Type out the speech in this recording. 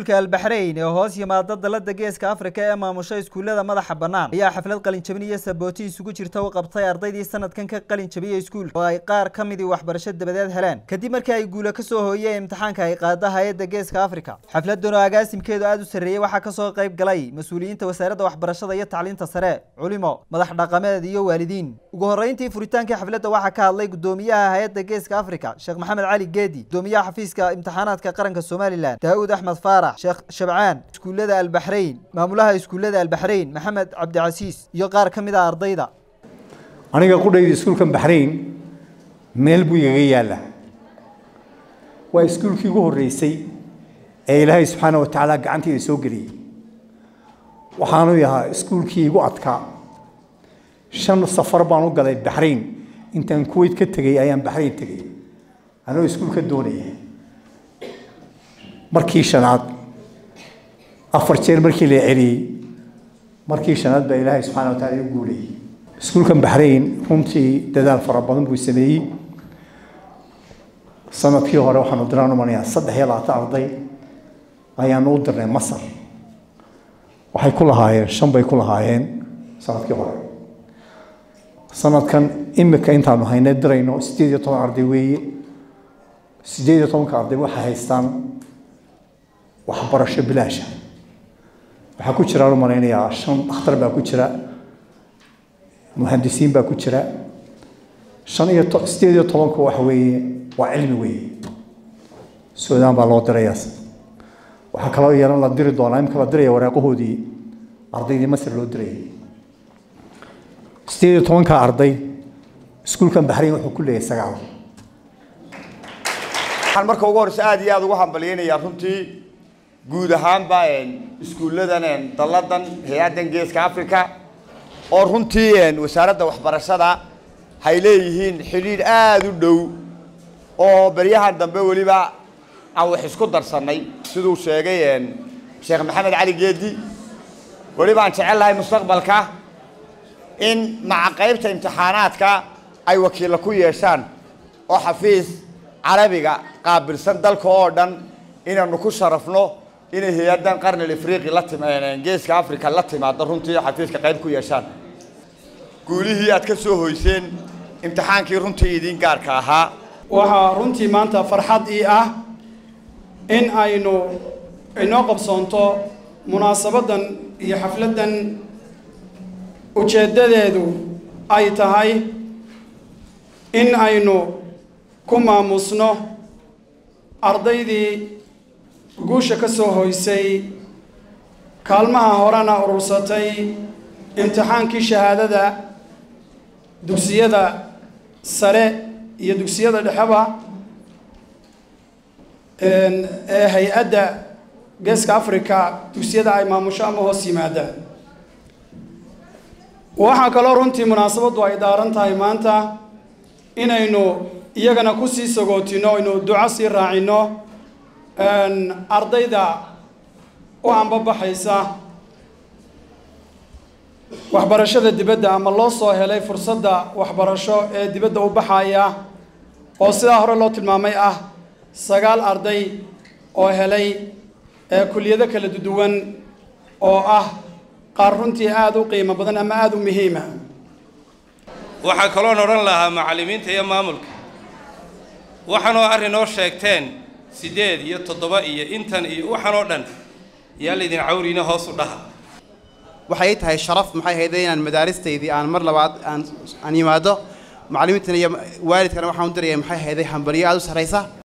iskuulka albaxrayn ee hoos yimaada dalada geeska afrika ee maamusha iskuullada madaxa bannaan ayaa xaflad qalinjabin iyo sabooti isugu jirta u qabtay ardaydii sanadkan ka qalin jabiyey iskuulka oo ay qaar ka midii waxbarasho dabadeed heleen kadib markii ay guula ka soo hooyeen imtixaanka ay qaada hay-adda geeska afrika xafladan oo agaasimkeedu aada u sarreeyey waxaa kasoo qayb galay mas-uuliyiinta wasaaradda waxbarashada iyo tacliinta sare culimo madax dhaqameed iyo waalidiin ugu horreyntii furitaankii xafladda waxaa ka hadlay gudoomiyaha hay-adda geeska afrika sheekh maxamed cali geedi gudoomiyaha xafiiska imtixaanaadka qaranka somalilan daawud axmed faarax sheekh shabcaan iskuullada albaxrayn maamulaha iskuullada albaxrayn maxamed cabdicasiis iyo qaar ka mid a ardayda aniga qudhayda iskuulkan baxrayn meel buu igaga yaalla waa iskuulkii ugu horreysay ee ilaahay subxaana wa tacaala gacanteeda soo geliyey waxaanu yahaa iskuulkii igu adkaa shan safar baan u galay baxrayn intaan kuwait ka tegey ayaan baxrayn tegey anigoo iskuulka doonaya markii shanaad afar jeer markii la celiyey markii shanaad baa ilaahay subxaana wa tacala igu guulayay iskuulkan baxrayn runtii dadaal fara badan buu sameeyey sanadkii hore waxaanu diraan umanayaa saddex iyo labaatan arday ayaanu u dirnay masar waxay ku lahaayeen shan bay ku lahaayeen sanadkii hore sanadkan imika intaanu haynay dirayno sideed iyo toban arday weeye sideed iyo tobanka arday waxay haystaan waxbarasho bilaasha waxaa ku jiraan u malaynayaa shan dhakhtar baa ku jira muhandisiin baa ku jira shan iyo to sideed iyo tobanku waxa weeye waa cilmi weeye suudaan baa loo dirayaa waxaa kaloo yeelan la diri doonaa imika la diraya waraaqahoodii ardaydii masar loo dirayay sideed iyo tobanka arday iskuulkan baxrayn wuxuu ku leeyahay sagaal waxaan marka ugu horeysa aada iyo aada ugu hambalyeynayaa runtii guud ahaanba iskuulladan dalladan hay-addan geeska africa oo runtii wasaaradda waxbarashada hay leeyihiin xidhiidh aada u dhow oo beryahan dambe weliba aan wax isku darsannay siduu sheegay sheekh maxamed cali geedi weliba aan jecel lahay mustaqbalka in maca qaybta imtixaanaadka ay wakiilla ku yeeshaan oo xafiis carabiga qaabilsan dalka oo dhan inaanu ku sharafno inay hay-addan qarnil afriqi la tim geeska africa la timaado runtii xafiiska qayb ku yeeshaan guulihii aad ka soo hoyseen imtixaankii runtii idiin gaarka ahaa waxaa runtii maanta farxad ii ah in aynu inoo qabsoonto munaasabaddan iyo xafladdan ujeeddadeedu ay tahay in aynu ku maamusno ardaydii guusha ka soo hoysay kaalmaha horena urursatay imtixaankii shahaadada dugsiyada sare iyo dugsiyada dhexeba ee hay-adda geeska africa dugsiyada ay maamusho ama hoos yimaadaan waxaa kaloo runtii munaasabaddu ay daaran tahay maanta inaynu iyagana kusii sagootino aynu duco sii raacino ardayda u ambabaxaysa waxbarashada dibadda ama loo soo helay fursadda waxbarasho ee dibadda u baxaya oo sidaa hore loo tilmaamay ah sagaal arday oo helay kuliyado kala duwan oo ah qaar runtii aada u qiimo badan ama aada u muhiima waxaa kaloon odhan lahaa macallimiinta iyo maamulka waxaanoo arrinoo sheegteen siddeed iyo toddoba iyo intan iyo waxaan oo dhan yaa laydin cawriina hoos u dhaha waxay tahay sharaf maxay hayda inaan madaaristaydii aan mar labaad aan aan yimaado macallimiintana iyo waalidkana waxaan u diraya maxay hayday hambalyo aada u sarraysa